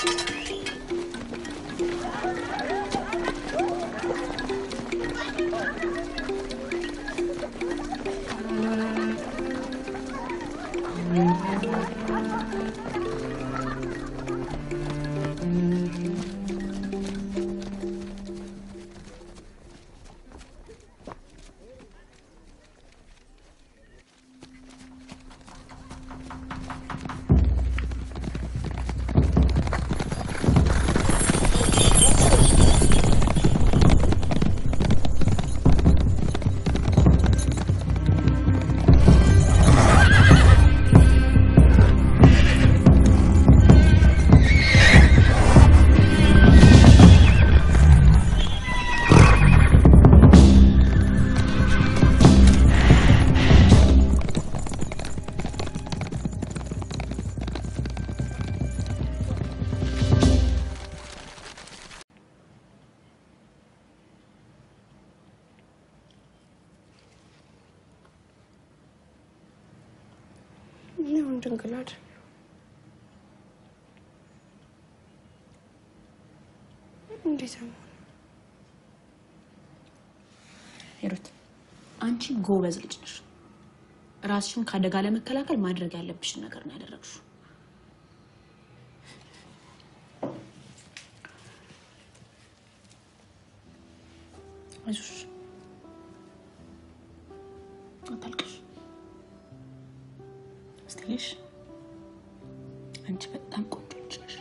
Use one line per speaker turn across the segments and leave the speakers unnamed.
ይሁን ድንግል አይደል? እንዴት ነው?
ሂሩት አንቺ ጎበዝ ልጅ ነሽ። ራስሽን ከአደጋ ለመከላከል ማድረግ ያለብሽን ነገር ነው ያደረግሽው። አይዞሽ፣ አታልቅሽ። ስትልሽ አንቺ በጣም ቆንጆ ልጅ ነሽ።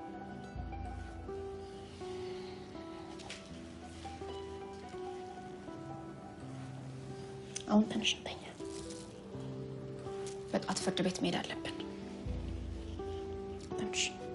አሁን ትንሽ እንተኛ። በጠዋት ፍርድ ቤት መሄድ አለብን። ትንሽ